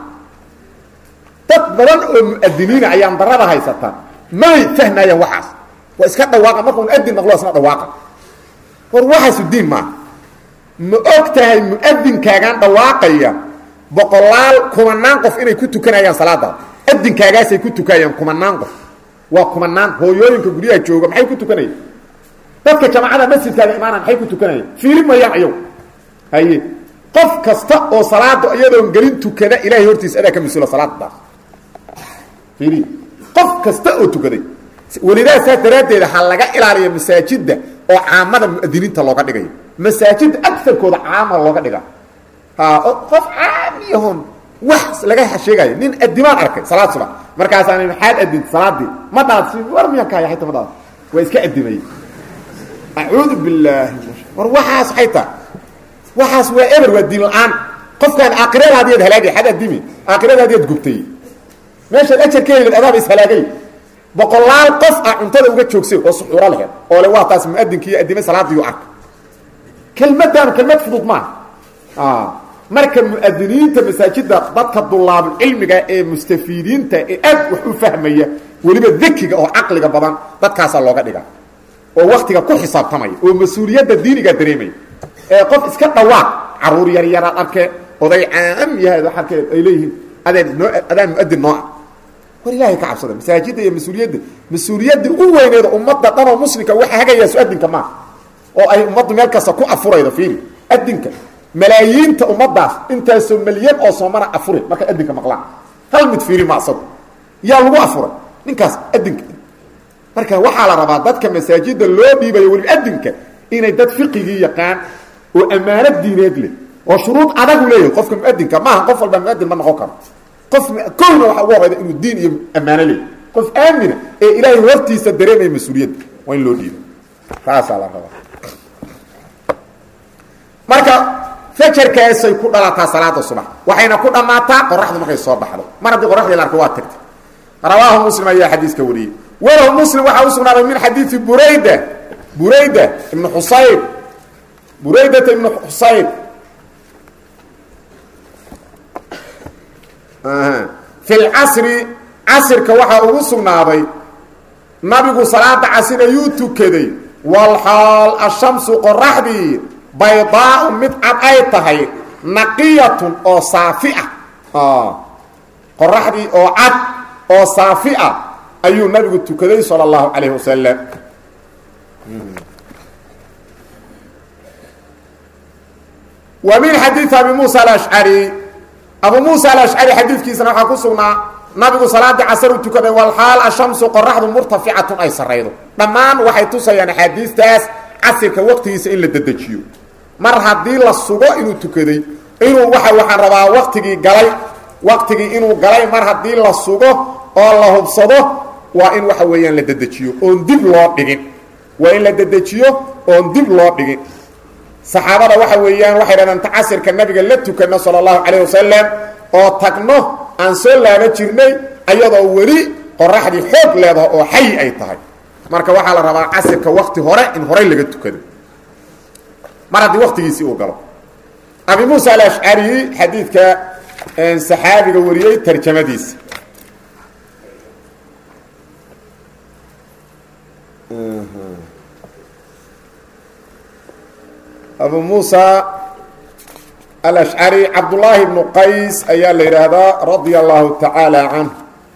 dad badan oo muadiniina ayaan darada haysata may fahmayaan waxaas waa iska dhawaaqa markuu muadin maqlo isna dhawaaqa war waxaasu diin maaha ma og tahay muadinkaagaan dhawaaqaya boqolaal kumanaan qof inay ku tukanayaan salaada adinkaagaasay ku tukayaan kumanaan qof waa kumanaan hooyooyinka guryaha jooga maxay ku tukanayaan dadka jamaacada masjidkaaga imaana maxay ku tukanayaan fiili mayaan ayaw haye qof kasta oo salaada iyadoon gelin tukada ilahay hortiisa adaa ka mas-uula salaadadaas fiili qof kasta oo tukaday welidaa saas daraaddeeda ha laga ilaaliyo masaajidda oo caamada muadiniinta looga dhigayo masaajidda agarkooda caama looga dhiga qof caamiyahon wax laga sheegayo nin adimaan arkay salaad subax markaasaa maxaad adinta salaadii ma dhaadsi war miyan kaaya ayta ma dhaad waa iska adimay acuudu bilaahi war waxaas waxay tahay waxaas waa eber waa diin la-aan qofkaan aakhiradaadiyaad halaagay xad adimi aakhiradaadiyaad gubtay meeshaad ajar ka helid adaaba ishalaagay boqolaal qof ah cuntada uga joogsay oo suxuuro lehed oo le waa taas muadinkii adimay salaadiiu arka kelmaddaanu kelmad fudud maaha marka muadiniinta masaajida dadka dulaabulcilmiga ee mustafiidiinta ee aad wax u fahmaya weliba dekiga oo caqliga badan dadkaasaa looga dhiga oo waktiga ku xisaabtamaya oo mas-uuliyadda diiniga dareemaya ee qof iska dhawaaq caruur yar yaraad arke oday caam yahay arkeed ay leeyihiin adeen noo adaan muadin noo ah war ilaahay ka cabsada masaajidda iyo mas-uuliyadda mas-uuliyadda u weyneeda ummadda dhan oo muslimka waxa hagayaa su-adinka maaha oo ay ummaddu meel kasta ku afuraydo fiiri adinka malaayiinta ummaddaas intaasoo malyan oo soomana afure markay adinka maqlaan hal mid fiiri ma asago yaa lagu afuray ninkaas adinka marka waxaa la rabaa dadka masaajidda loo dhiibayo weliba adinka inay dad fiqigii yaqaan oo ammaano diineed leh oo shuruud adagu leeyahay qofka muadinka maaha qof walba muadin ma noqon karo qof kowna waxaa ugu horeyda inuu diin iyo ammaano leeyahy qof aamina ee ilaahay hortiisa dareemaya mas-uuliyadda waa in loo dhiiba taasaa la rabaa marka fajarkaasay ku dhalataa salaada subax waxayna ku dhammaataa qoraxdu markay soo baxdo mar haddii qoraxdii la arko waa tagtay rawaahu muslim ayaa xadiiska wariyey walahu muslim waxaa u sugnaaday min xadiidi burayda burayda ibnu xusayb buraydata ibnu xusayb fi lcasri casirka waxaa ugu sugnaaday nabigu salaada casir ayuu tukaday walxaal ashamsu qoraxdii baydaau mid cad ay tahay naqiyatun oo saafi ah qoraxdii oo cad oo saafi ah ayuu nabigu tukaday sala allahu calayhi wasalam wa min xadiidi abi muusa alashcari abu muusa alashcari xadiidkiisana waxaa ku sugnaa nabigu salaadii casar u tukaday walxaal ashamsu qoraxdu murtaficatun ay saraydo dhammaan waxay tusayaan axaadiistaas casirka waqtigiisa in la dedejiyo mar haddii la sugo inuu tukaday inuu waa waxaan rabaa waktigii galay waktigii inuu galay mar haddii la sugo oo la hubsado waa in waxa weeyaan la dedejiyo oon dib loo dhigin waa in la dedejiyo oon dib loo dhigin saxaabada waxa weeyaan waxay dhahdeen ta casirka nabiga la tukano sala allahu calayh wasalam oo tagno aan soo laaba jirnay ayadoo weli qoraxdii xoog leedaho oo xayi ay tahay marka waxaa la rabaa casirka wakti hore in horey laga tukado mar haddii waktigiisii uu galo abi muusa alashcari xadiidka saxaabiga wariyey tarjamadiisa abu muusa alashcari cabdullaahi bnu qays ayaa la yidhaahdaa radia allahu tacaala canh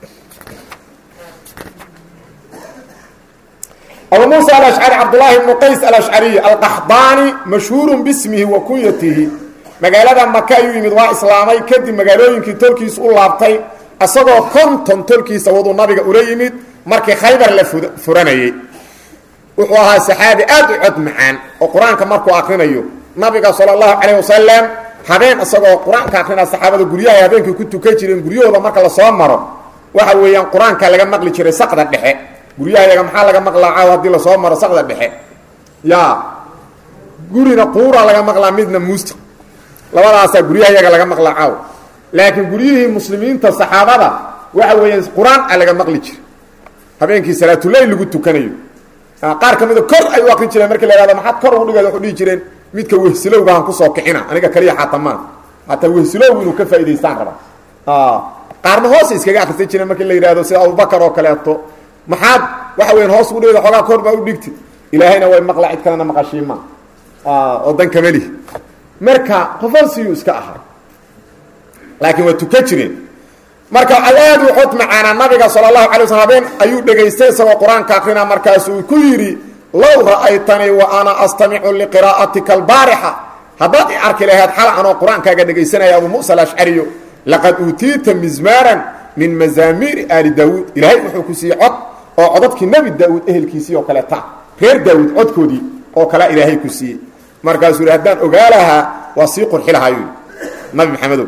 abu muusa alashcari cabdullaahi bnu qays alashcariy alqaxdaani mashhuurun bismihi wa kunyatihi magaalada maka ayuu yimid waa islaamay kadib magaalooyinkii tolkiisa u laabtay isagoo konton tolkiisa waduu nabiga ula yimid markii khaybar la furanayey wuxuu ahaa saxaabi aad u cod macaan oo qur-aanka markuu akrinayo nabiga sala allahu calayh wasalam habeen isagoo qur-aanka akrinaa saxaabada guryahay habeenkii ku tukan jireen guryahooda marka lasoo maro waxa weeyaan qur-aanka laga maqli jiray saqda dhexe guryahayaga maxaa laga maqlaa caaw haddii lasoo maro saqda dhexe ya gurina quura laga maqlaa midna muusta labadaasaa guryahayaga laga maqlaa caaw laakiin guryihii muslimiinta saxaabada waxa weeyaan qur-aan a laga maqli jira habeenkii salaatuleyl lagu tukanayo qaar ka mida kor ay u akrin jireen markii la hahdo maxaad kor ugu dhigeed waxu dhihi jireen midka wehsilowgahan kusoo kicina aniga kaliya xaatamaan hataa wehsilowgu inuu ka faa'idaystaan raba qaarna hoos iskaga akrisan jireen markii la yidhahdo sida abubakar oo kaleeto maxaad waxa weyan hoos ugu dhigeed xoogaa kor baa u dhigti ilaahayna way maqla cid kalena maqashiima oo dan kamelihi marka qofolsiyuu iska ahaa laakiin waa tukan jireen marka aad u xod macaana nabiga sala allahu alay waslam habeen ayuu dhegaystay isagoo qur-aanka akrina markaasuu ku yidhi low ra'aytanii wa ana astamicu liqiraa'atika albaarixa haddaad i arki lahayd xala anoo qur-aankaaga dhegaysanaya abu musa alashcariyo laqad uutiita mizmaaran min mazaamiiri aali daawuud ilaahay wuxuu ku siiyey cod oo codadkii nebi daawuud ehelkiisii oo kale ta reer daawuud codkoodii oo kalea ilaahay ku siiyey markaasuu yidhi haddaan ogaa lahaa waa sii qurxi lahaayuu nabi maxamedow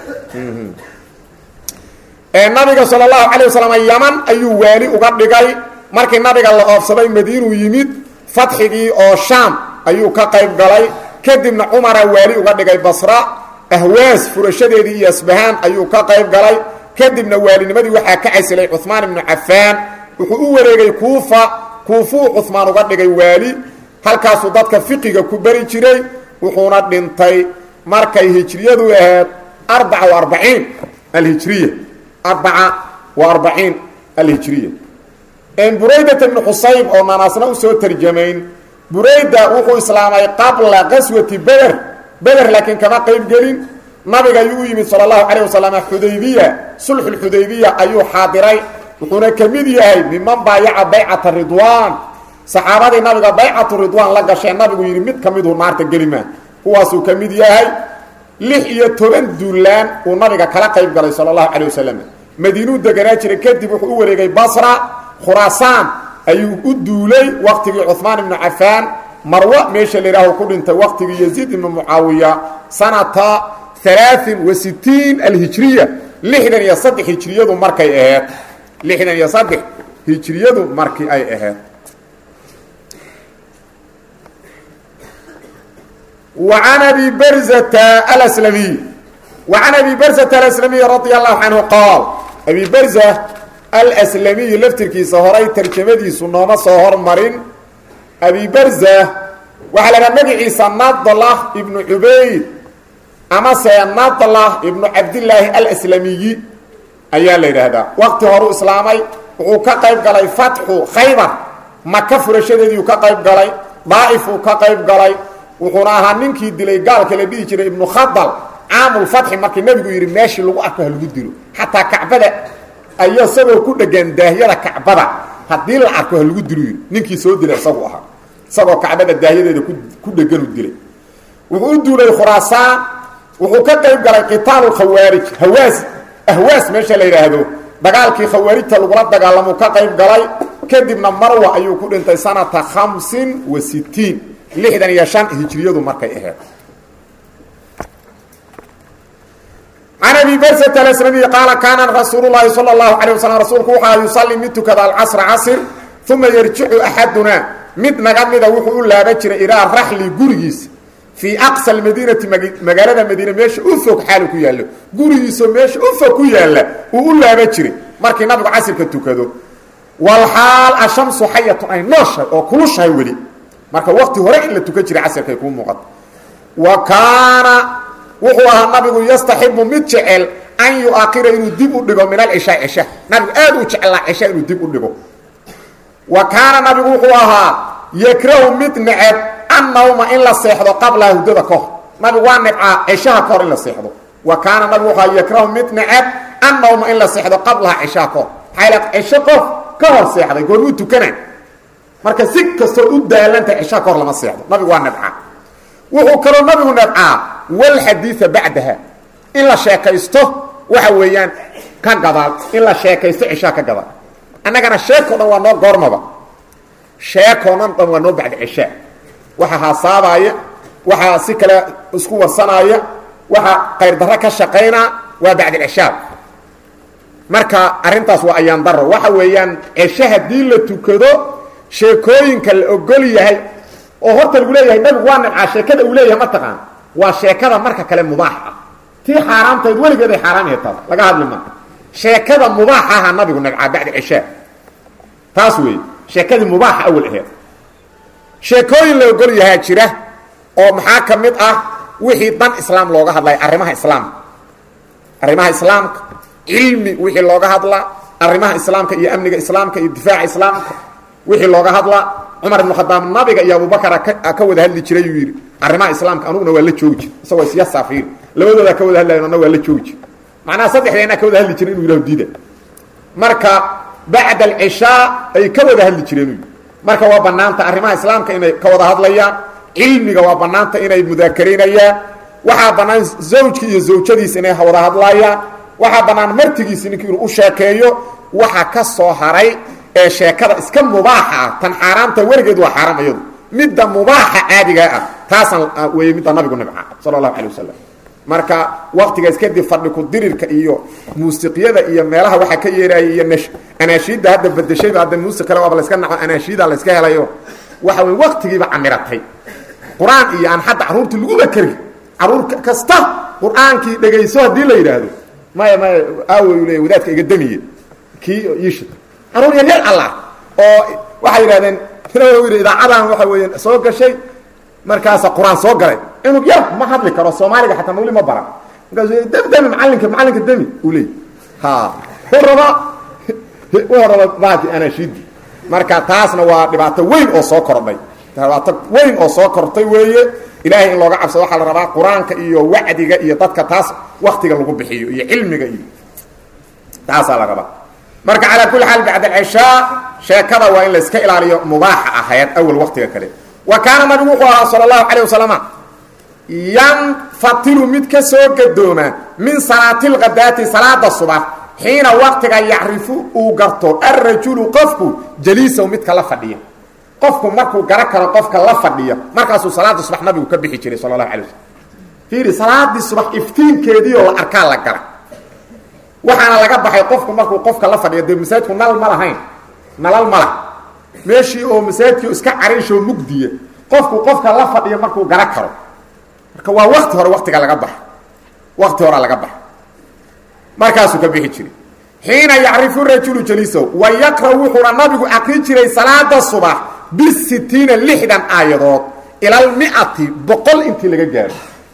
nabiga sal اlahu alيه waslm yaman ayuu waali uga dhigay markii nabiga la oofsaday madiinuu yimid fatxigii oo shaam ayuu ka qayb galay kadibna cumara waali uga dhigay basra ahwaas furashadeedii iyo asbahaan ayuu ka qayb galay kadibna waalinimadii waxaa ka casilay cuثmaan ibnu cafaan wuxuu u wareegay kuufa kuufuu cuثmaan uga dhigay waali halkaasuu dadka fiqiga ku beri jiray wuxuuna dhintay markay hijriyadu ahayd arbaca وarbaciin alhijriya arbaca wa arbaciin alhijriya buraydat ibnu xusayb oo naanaasna usoo tarjamayn burayda wuxuu islaamay qabla qaswati beder beder laakiin kama qayb gelin nabiga ayuu u yimid sala allahu calayh wasalam xudaybiya sulxulxudaybiya ayuu xaadiray wuxuuna ka mid yahay miman baayaca baycata ridwaan saxaabadii nabiga baycatu ridwaan la gashee nabigu yidhi mid ka miduu naarta gelima kuwaasuu ka mid yahay lix iyo toban duulaan uu nabiga kala qayb galay sala allahu calayh wasalam madiinuu deganaa jiray kadib wuxuu u wareegay basra khuraasaan ayuu u duulay waqtigii cuhmaan ibnu cafaan marwa meesha la yidhaaho ku dhintay waqtigii yaziid ibnu mucaawiya sanata alaain wa sitiin alhijriya lixdan iyo saddex hijriyadu markay aheed lixdan iyo saddex hijriyadu markii ay aheyd wa can abi barzata alslamiy wa can abi barzata alaslamiy radia allahu canhu qaal abi barza alslamiyi laftirkiisa horay tarjamadiisu nooma soo hormarin abi barza waxaa la dhaha magaciisa nadlah ibnu cubayd amase nadlah ibnu cabdillaahi alslamiyi ayaa la yidhaahdaa waqti horuu islaamay wuxuu ka qayb galay fatxu khaybar maka furashadeediiu ka qayb galay daa'ifuu ka qayb galay wuxuuna ahaa ninkii dilay gaalka la dhihi jiray ibnu khadal caamulfatxi markii nabigu yidhi meeshii lagu arko ha lagu dilo xataa kacbada ayaa isagoo ku dhegan daahyada kacbada haddii la arko ha lagu dilo yidhi ninkii soo dilay isagu ahaa isagoo kacbada daahyadeeda ku dheganu dilay wuxuu u duulay khuraasaan wuxuu ka qayb galay qitaalu khawaarij hawaas ahwaas meesha la yidhaahdo dagaalkii khawaarijta lagula dagaalamuu ka qayb galay kadibna marwa ayuu ku dhintay sanata khamsin wa sitiin lixdan iyo shan hijriyadu markay aheyd can abi barsat alslamiy qaala kaana rasuulu llaahi sala allahu calay wasalam rasuulku waxaa yusalli mid tukada alcasra casr uma yarjicu axadunaa mid naga mida wuxuu u laaban jiray ilaa raxli gurigiisa fii aqsa almadiinati magaalada madiine meesha u fog xaalu ku yaallo gurigiisoo meesha u fog ku yaalla uu u laaban jiray markii nabigu casirka tukado walxaal ashamsu xayatun ay nooshahay oo kulushahay weli marka waqti hore in la tukan jiray casirkay kuu muuqata wa kaana wuxuu ahaa nabigu yastaxibu mid jecel an yu-akira inuu dib u dhigo min alcishaa cisha nabigu aad u jeclaa cisha inuu dib u dhigo wa kaana nabigu wuxuu ahaa yakrahu mid neceb annawma in la seexdo qablaha hudada ka hor nabigu waa nebcaa cishaha ka hor in la seexdo wa kaana nabigu wuxuu ahaa yakrahu mid neceb annawma in la seexdo qablaha cishaha ka hor maxaa cisho qof ka hor seexday goormuu tukana marka si kastoo u daalantahay cishaha ka hor lama seexdo nabigu waa nebcaa wuxuu kaloo nabigu nebcaa walxadiia bacdaha in la sheekaysto waxa weeyaan ka gadaal in la sheekaysto cishaa ka gadaal annagana sheekoo dhan waa noo goormaba sheekoo dhan dhan waa noo bacda cishaa waxa haasaabaya waxaa si kale isku warsanaaya waxa qayrdarro ka shaqaynaa waa bacdalcishaa marka arrintaas waa ayaan daro waxa weeyaan cisho haddii la tukado sheekooyinka la ogol yahay oo horta lagu leeyahay nabigu waa nabcaa sheekada uu leeyahay mataqaan waa sheekada marka kale mubaax ah tii xaaraamtayd weligeed ay xaaraam yahay taas laga hadli maa sheekada mubaax aha nabigu nabcaa bacda cishaa taas weeye sheekadii mubaaxa awal aheed sheekooyin la ogol yahaa jira oo maxaa ka mid ah wixii dan islaam looga hadlaya arrimaha islaamka arrimaha islaamka cilmi wixii looga hadlaa arrimaha islaamka iyo amniga islaamka iyo difaaca islaamka wixii looga hadlaa cumar ibnu khadaab nabiga iyo abubakar ka wada hadli jiray yuu yidhi arrimaha islaamka anuguna waa la joogi jir isagoo isyasaafir labadoodaa ka wada hadlayan ana waa la joogi jir macnaha saddexdeena ka wada hadli jiray inu yidhaho diida marka bacda alcishaa ay ka wada hadli jireen uu marka waa banaanta arrimaha islaamka inay ka wada hadlayaan cilmiga waa banaanta inay mudaakaraynayaan waxaa bannaan zawjki iyo zawjadiisa inay wada hadlayaan waxaa bannaan martigiisi ninki inuu u sheekeeyo waxa ka soo haray ee sheekada iska mubaaxa ah tan xaaraamta weligeed waa xaaraam iyadu midda mubaaxa caadigaa ah taasaan weeye midda nabigu nibca sala allahu calay wasalam marka waktigaas kadib fadhi ku dirirka iyo muusiqyada iyo meelaha waxaa ka yeeraya iyo nsh anaashiidda hadda bedeshayba hadda muusiq kale waaba layska naco anaashiida layska helayo waxa wey waktigiiba camiratay qur-aan iyo aan hadda carruurta laguba kari carruur kasta qur-aankii dhegayso haddii la yidhaahdo maya maya aawoy le wadaadka iga damiye kii iishi carruur yar yar allah oo waxay yidhahdeen yidhi idaacadan waxa weya soo gashay markaasa qur-aan soo galay inug yar ma hadli karo soomaaliga xataa weli ma baran markaas demi demi maalinka maalinka demi uu leey ha u raba wuxuu raba baaki anaashiidi marka taasna waa dhibaato weyn oo soo kordhay dhibaato weyn oo soo kortay weeye ilaahay in looga cabsado waxaa la rabaa qur-aanka iyo wacdiga iyo dadka taas waktiga lagu bixiyo iyo cilmiga iyo taasaa la rabaa marka calaa kulli xaal bacd alcishaa sheekada waa in la iska ilaaliyo mubaaxa ahayd awal waktiga kale wa kaana nabigu wuxuu ahaa sala allahu calayh wasalama yanfatilu mid ka soo gadooma min salaati lkhadaati salaada subax xiina waktiga yacrifu uu garto alrajulu qofku jaliisahu midka la fadhiya qofku markuu garo karo qofka la fadhiya markaasuu salaada subax nabigu ka bixi jiray sala allahu alay waslm fiiri salaadii subax iftiinkeediioo la arkaa la gala waxaana laga baxay qofku markuu qofka la fadhiyo dee masaajidku nal ma lahayn nalal ma lah meeshii oo masaajidkii iska cariishoo mugdiya qofku qofka la fadhiyo markuu garo karo marka waa wakti hore waktiga laga baxa wakti horea laga baxa markaasuu ka bixi jiray xiina yacrifu rajulu jaliisahu wa yaqra wuxuuna nabigu aqri jiray salaada subax bisitiina lixdan aayadood ilalmiati boqol intii laga gaaro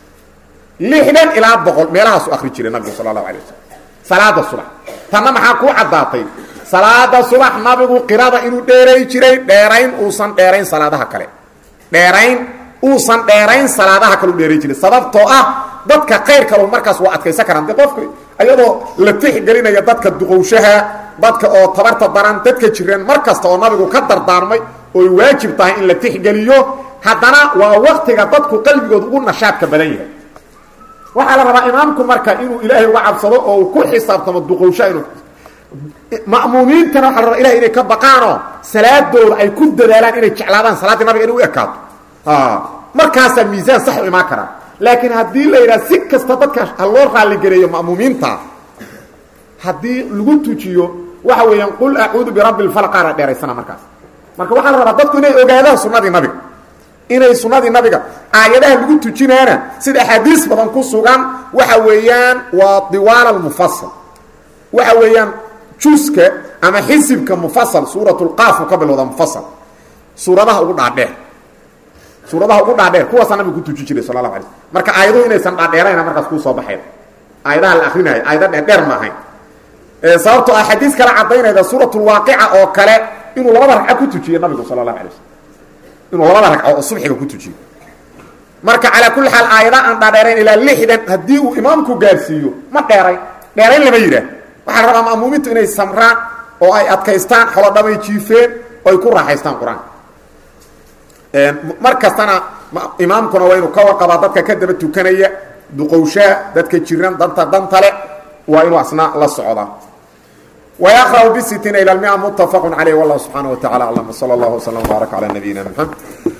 lixdan ilaa boqol meelahaasu akri jiray nabigu sala allahu alay wasalam salaada subax tanna maxaa kuu caddaatay salaada subax nabigu qirada inuu dheeray jiray dheerayn uusan dheerayn salaadaha kale dheerayn uusan dheerayn salaadaha kaleu dheeray jiray sababtoo ah dadka qayr kalo markaas waa adkaysan karaan de qofka iyadoo la tixgelinaya dadka duqowshaha dadka oo tabarta daran dadka jireen mar kasta oo nabigu ka dardaarmay ooy waajib tahay in la tixgeliyo haddana waa waktiga dadku qalbigooda ugu nashaadka badan yahay waxaa la rabaa imaamku marka inuu ilaahay uga cabsado oo uu ku xisaabtamo duqowshaha inuu ma'muumiintana waxa la rabaa ilahay inay ka baqaanoo salaadooda ay ku dadaalaan inay jeclaadaan salaaddii nabiga inay u ekaato markaasaa miisaan sax u imaan karaa laakiin haddii la yidhaha si kasta dadka ha loo raaligareeyo ma'muumiinta haddii lagu tujiyo waxa weeyaan qul acuudu birabbi lfalqaana dheeraysana markaas marka waxaa la rabaa dadku inay ogaadaan sunnadii nabiga inay sunnadii nabiga aayadaha lagu tujinaana sida axaadiis badan ku sugan waxa weeyaan waa diwaal almufasal waxa weeyaan juska ama xisibka mufasal suuratulqaafu ka bilowda mufasal suuradaha ugu dhaadheer suuradaha ugu dhaadheer kuwaasaa nabiga ku tuji jiray sala allahu alay slm marka aayaduhu inaysan dhaadheerayna markaas kuu soo baxayn aayadaha la akrinaayo aayada dheerdheer ma ahayn sababtoo ah xadiis kale caddaynayda suuratulwaaqica oo kale inuu labada ragca ku tujiye nabigu sala allahu alay slm inuu labada ragco oo subxiga ku tujiyo marka calaa kulli xaal aayada aan dhaadheerayn ilaa lixdan haddii uu imaamku gaarsiiyo ma dheerayn dheerayn lama yidhaah waxaa la rabaa ma'muumiintu inay samraan oo ay adkaystaan xolodhamay jiifeen oo ay ku raaxaystaan qur-aanka mar kastana imaamkuna waa inuu ka warqabaa dadka ka daba tukanaya duqowshaha dadka jiran danta dantale waa inuu asna la socdaa ويقرأ بستين إلى المئة متفق عليه والله سبحانه وتعالى أعلم وصلى الله وسلم وبارك على نبينا محمد